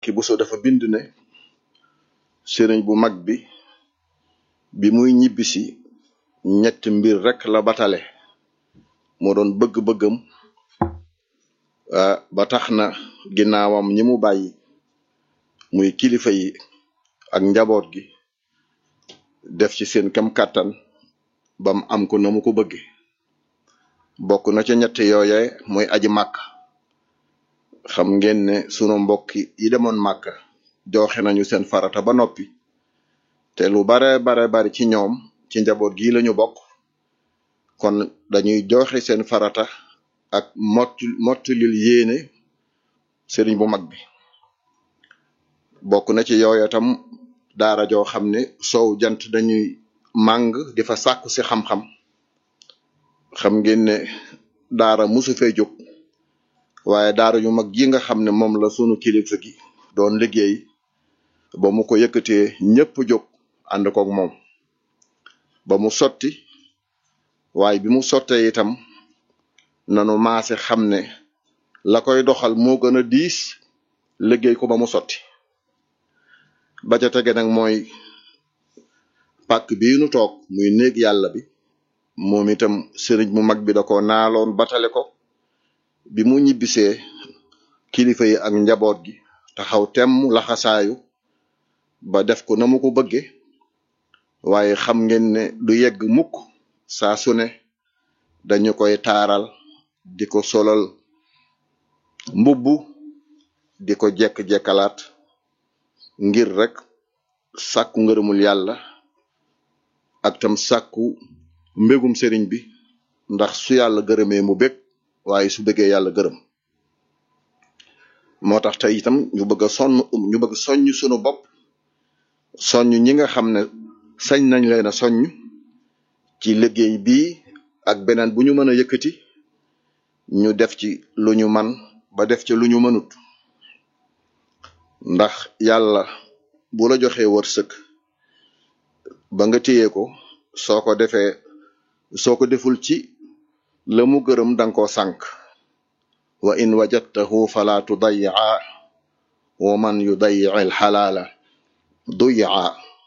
ki Buso dafa bind ne sëriñ bu mag bi bi muy ñibbisi ñetti mbir rekk la batale moo doon bëgg-bëggam ba tax na ginnaawam ñi mu bàyyi muy kilifa yi ak njaboot gi def ci seen kem kàttan bam am ko na mu ko bëgge bokk na ca ñett yooye mooy aji màkk xam ngeen ne sunu mbokki yi demoon màkk joxe nañu seen farata ba noppi te lu bare bare bari ci ñoom ci njaboot gi lañu bokk kon dañuy joxe seen farata ak mott mottulil yéene sëriñ bu mag bi bokk na ci yooya tam daara joo xam ne soow jant dañuy màng di fa sàkku si xam-xam xam ngeen ne daara musu fee jóg waaye daara yu mag yi nga xam ne moom la sunu kilifa gi doon liggéey ba mu ko yëkkatee ñépp jóg ànd koog moom ba mu sotti waaye bi mu sottee itam nanu maase xam ne la koy doxal moo gën a diis liggéey ko ba mu sotti ba ca tege nag mooy pàkk bii nu toog muy néeg yàlla bi moom itam sëriñ mu mag bi da ko naaloon batale ko bi mu ñibbisee kilifa yi ak njaboot gi taxaw temm laxasaayu ba def ko na mu ko bëgge waaye xam ngeen ne du yegg mukk saa su ne dañu koy taaral di ko solal mbubbu di ko jekk-jekkalaat ngir rek sàkku ngërëmul yàlla ak tam sàkku mbégum sëriñ bi ndax su yàlla gërëmee mu bég waaye su bëggee yàlla gërëm moo tax tey itam ñu bëgg a sonn ñu bëgg soññ sunu bopp soññ ñi nga xam ne sañ nañ leen a soññ ci liggéey bii ak beneen bu ñu mën a yëkkati ñu def ci lu ñu man ba def ci lu ñu mënut ndax yàlla bu la joxee wërsëg ba nga téye ko soo ko defee soo ko deful ci la mu gërëm danga ko sànk wa in wajadtahu fala tudayi'a wa man yudayi'i alxalaala duyi'a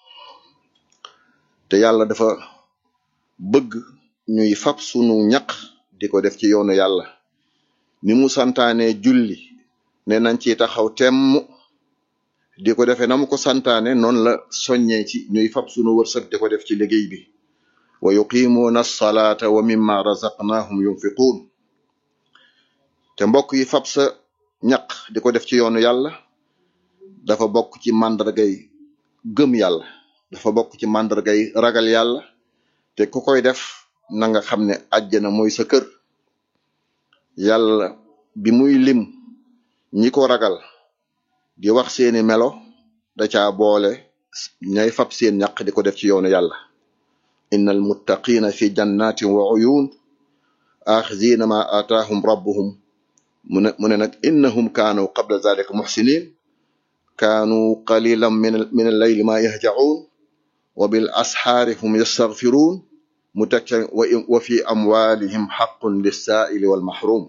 te yàlla dafa bëgg ñuy fab sunu ñaq di ko def ci yoonu yàlla ni mu santaane julli ne nañ ci taxaw temm di ko defee na mu ko santaane noonu la soññee ci ñuy fab sunu wërsëg di ko def ci liggéey bi wa yuqimuuna alsalaata wa mimma razaqnahum yunfiquun te mbokk yi fab sa ñaq di ko def ci yoonu yàlla dafa bokk ci màndargay gëm yàlla dafa bokk ci màndargay ragal yàlla te ku koy def na nga xam ne àjjana mooy sa kër yàlla bi muy lim ñi ko ragal di wax seeni melo da caa boole ñay fab seen ñaq di ko def ci yoonu yàlla inna almuttaqina fi jannatin wa uyun axizina ma ataahum rabbuhum mu ne mu ne nag innahum kaanu qabla zalika muxsinin kaanu qalilan min min alleyli ma yahjaun wa bil asxaari hum yastaghfiruun mu teg ca wa fi amwalihim xaqun lissaaili wal mahrum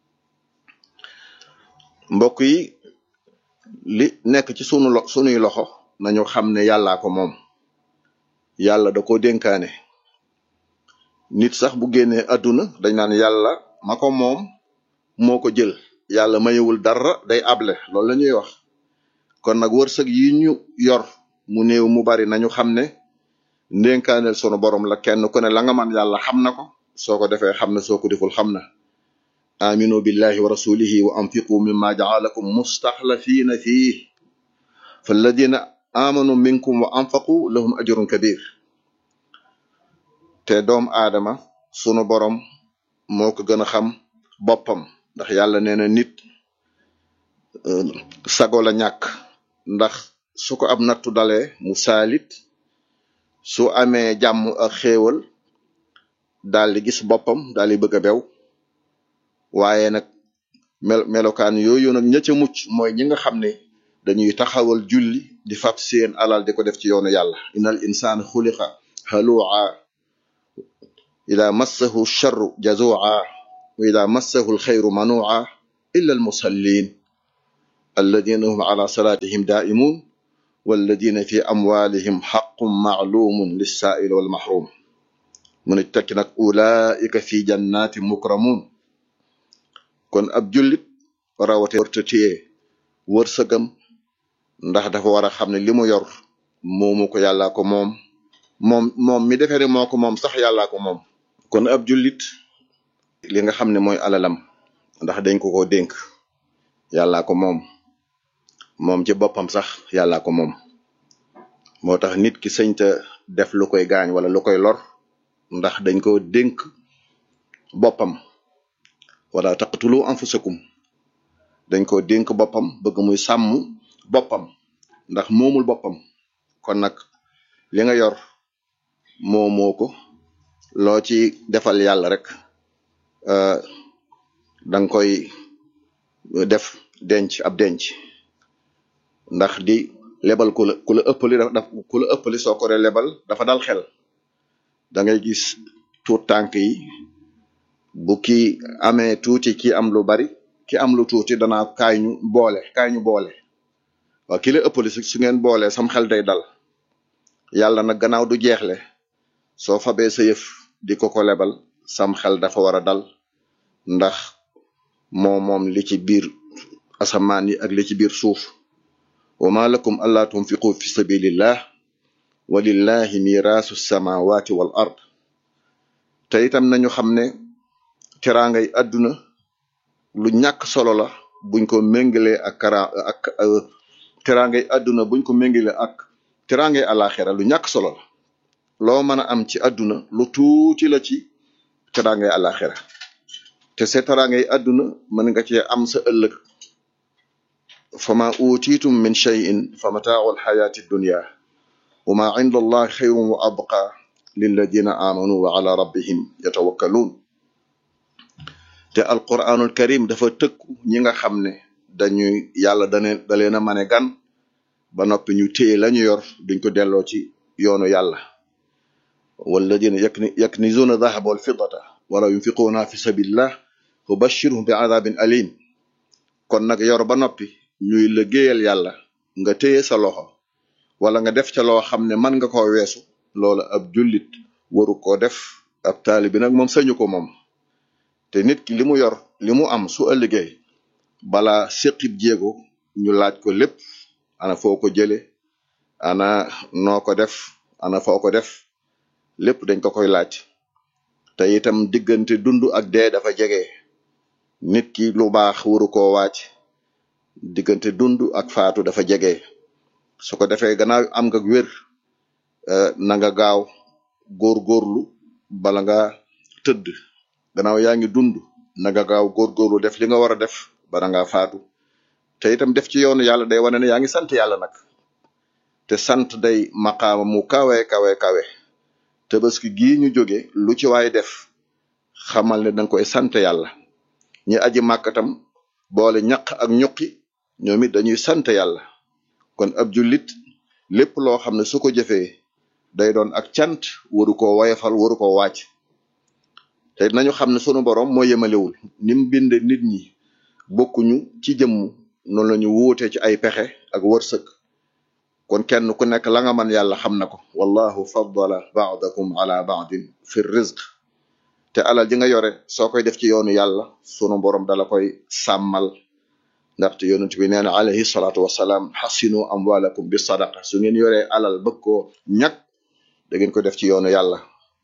mbokk yi li nekk ci sunu lo sunuy loxo nañu xam ne yàllaa ko moom yàlla da ko dénkaane nit sax bu génnee àdduna dañ naan yàlla ma ko moom moo ko jël yàlla mayewul dara day able loolu la ñuy wax kon nag wërsëg yi ñu yor mu néew mu bari nañu xam ne ndénkaaneel sunu borom la kenn ku ne la nga man yàlla xam na ko soo ko defee xam ne soo ko deful xam na aminu billahi wa rasulihi wa anfiqu mimma jaalakum mustaxlafiina fii falladina amanu minkum wa anfaqu lahum ajrun kabir te doom aadama sunu borom moo ko gën a xam boppam ndax yàlla nee na nit sago la ñàkk ndax su ko ab nattu dalee mu saalit su amee jàmm ak xéewal daal di gis boppam daal di bëgg a bew waaye nag mel melokaan yooyu nag ña ca mucc mooy ñi nga xam ne dañuy taxawal julli di fab seen alal di ko def ci yoonu yàlla innal insaan xuliqa halua ida massahu charru jazua wa ida massahu alxayru manua illa almusallin alladina hum ala salatihim daimun walladina fi amwalihim xaqun maalumun lissaaili walmahrum mu ne tekki nag ulaika fi jannati mukramun kon ab jullit rawate warta téye wërsëgam ndax dafa war a xam ne li mu yor moomu ko yàllaa ko moom moom moom mi defee ne moo ko moom sax yàllaa ko moom kon ab jullit li nga xam ne mooy alalam ndax dañ ko ko dénk yàllaa ko moom moom ci boppam sax yàllaa ko moom moo tax nit ki sëñta def lu koy gaañ wala lu koy lor ndax dañ ko dénk boppam wala taqtulu anfusakum dañ ko dénk boppam bëgg muy sàmm boppam ndax moomul boppam kon nag li nga yor moomoo ko loo ci defal yàlla rek danga koy def denc ab denc ndax di lebal ku la ku la ëppali daf ku la ëppali soo ko dee lebal dafa dal xel da ngay gis tuut tànk yi bu ki amee tuuti ki am lu bari ki am lu tuuti danaa kaay ñu boole kaay ñu boole waaw ki la ëppali su ngeen boole sam xel day dal yàlla nag gannaaw du jeexle soo fabee sa yëf di ko ko lebal sam xel dafa war a dal ndax moom moom li ci biir asamaan yi ak li ci biir suuf wa ma lakum alla tunfiqu fi sabilillah walillahi mirasu samawati wal ard te itam nañu xam ne teraangay àdduna lu ñàkk solo la buñ ko méngalee ak kara ak teraangay àdduna buñ ko méngalee ak teraangay alaxira lu ñàkk solo la loo mën a am ci àdduna lu tuuti la ci teraangay alaxira te sa teraangay àdduna mën nga cee am sa ëllëg fama utitum min cheyin fa mataau alxayaati dunya wa ma inda allah xayrun wa abqa lilladina amanu wa ala rabbihim yatawakkaluun te alquranul karim dafa tëkku ñi nga xam ne dañuy yàlla dane da leen a mane gan ba noppi ñu téye lañu yor duñ ko delloo ci yoonu yàlla walladina yakni yaknizuna dahaba wal fiddata wala yunfiquuna fi sabilillah fa bashirhum bi adabin alim kon nag yor ba noppi ñuy liggéeyal yàlla nga téye sa loxo wala nga def ca loo xam ne man nga koo weesu loolu ab jullit waru koo def ab taalibi nag moom sañu ko moom te nit ki li mu yor li mu am su ëllëgee bala séqib jéego ñu laaj ko lépp ana foo ko jële ana noo ko def ana foo ko def lépp dañ ko koy laaj te itam diggante dund ak dee dafa jege nit ki lu baax waru koo waaj diggante dund ak faatu dafa jege su ko defee gannaaw am nga wér na nga gaaw góorgóorlu bala nga tëdd gannaaw yaa ngi dund na nga gaaw góorgóorlu def li nga war a def bala nga faatu te itam def ci yoonu yàlla day wane ne yaa ngi sant yàlla nag te sant day maqaama mu kawe kawe kawe tabaski gii ñu jóge lu ci waay def xamal ne danga koy sant yàlla ñi aji màkkatam boole ñaq ak ñuqi ñoom it dañuy sant yàlla kon ab jullit lépp loo xam ne su ko jëfee day doon ak cant waru ko wayafal waru ko wàcc te nañu xam ne sunu borom moo yemalewul ni mu binde nit ñi bokkuñu ci jëmm noonu la ñu wuute ci ay pexe ak wërsëg kon kenn ku nekk la nga man yàlla xam na ko wallahu faddala ba'dakum ala ba'din fi rizq te alal ji nga yore soo koy def ci yoonu yàlla sunu borom dala koy sàmmal ndaxte yonent bi nee na alayhi salaatu wasalaam xasinu amwalakum bi sadaqa su ngeen yoree alal bëgg ko ñag da ngeen ko def ci yoonu yàlla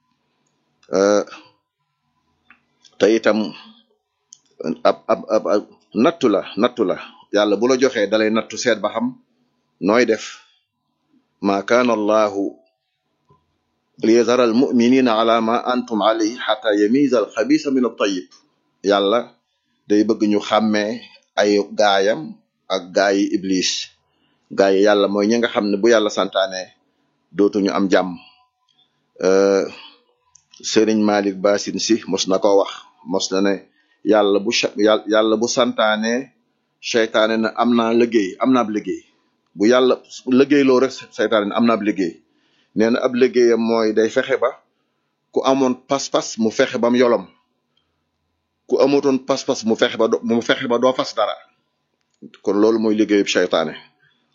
te itam ab ab ab nattu la nattu la yàlla bu la joxee dalay nattu seet ba xam nooy def ma kaana allahu liyazara al muminina ala ma antum alayhi xata yamiza al xabisa min al tayib yàlla day bëgg ñu xàmmee ay gaayam ak gaayi iblis gaayi yàlla mooy ñi nga xam ne bu yàlla santaane dootuñu am jàmm sëriñ malik basin si mos na ko wax mos na ne yàlla bu yàlla bu santaane seytaane na am naa liggéey am naa ab liggéey bu yàlla liggéey loo rek seytaane ne am naa ab liggéey nee na ab liggéeyam mooy day fexe ba ku amoon pas-pas mu fexe bam yolom ku amutoon pas-pas mu fexe ba mu fexe ba doo fas dara kon loolu mooy liggéeyub seytaane